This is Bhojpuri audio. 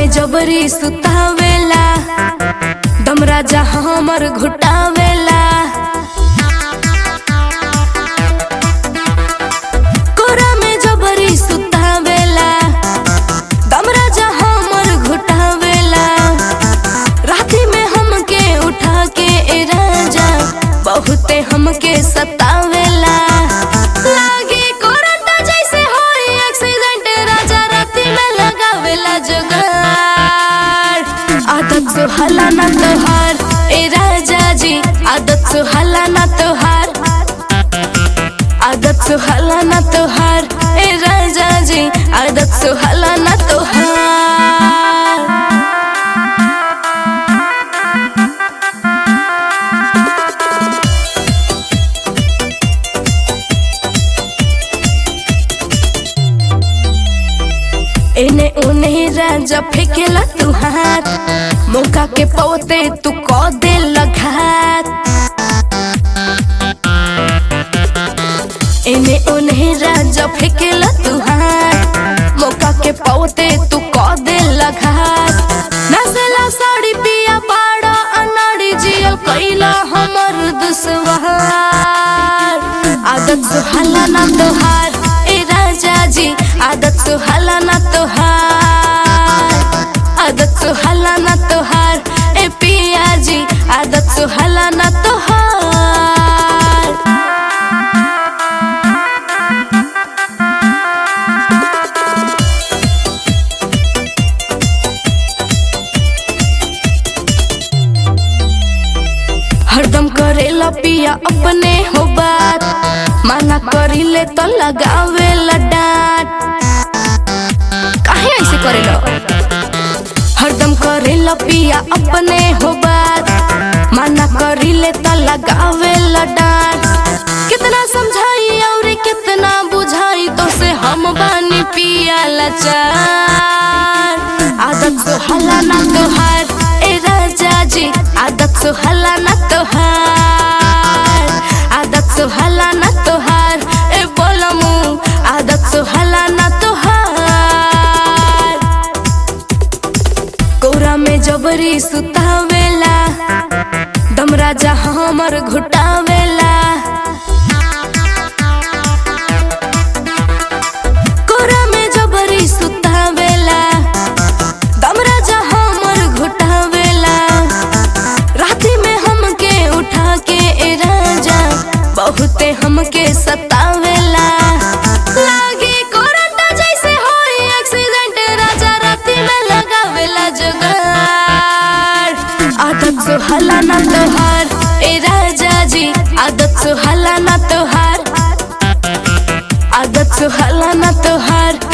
में जबरी सुतावेला दम राजा हमर घुटावेला कोरा में जबरी सुतावेला दम राजा हमर घुटावेला राती में हमके उठा के ए राजा बहुते हमके सतावेला लागे करंट जैसे होई एक्सीडेंट राजा राती में लगावेला जुगाड़ आदत सुहाला ना तोहार ए राजा जी आदत सुहाला ना तोहार आदत सुहाला ना तोहार ए राजा जी आदत सुहाला ना तोहार एने उने राजा फेंकेला तू हाथ मौका के पौते तू कौ दे घात एने उने राजा फेंकेला तू हाथ मौका के पौते तू कौ दे घात नसेला साड़ी पिया बाड़ा अनाड़ी जियल कैला हमर दुश्वार आदत सुहाला ना तोहार ए राजा जी आदत सुहाला ना तोहार आदत सुहाला ना तोहार ए पिया जी आदत सुहाला ना तोहार हरदम करेला पिया अपने हो बात माना करिले तो लगावे डांट काहे ऐसे करेला हरदम करेला पिया अपने हो बात माना करिले तो लगावे डांट कितना समझाई और कितना बुझाई तो से हम बानी पिया लाचार आदत सुहाला ना तोहार ए राजा जी आदत सुहाला ना तोहार आदत सुहाला ना तोहार ए बोलमू आदत सुहाला ना तोहार कोरा में जबरी सुतावेला दम राजा हमर घुटावेला कोरा में जबरी सुतावेला दम राजा हमर घुटावेला राती में हमके उठा के ए राजा बहुते हमके सतावेला लागे करंट जैसे होई एक्सीडेंट राजा राती में लगावेला जुगाड़ आदत सुहाला ना तोहार ए राजा जी आदत सुहाला ना तोहार आदत सुहाला ना तोहार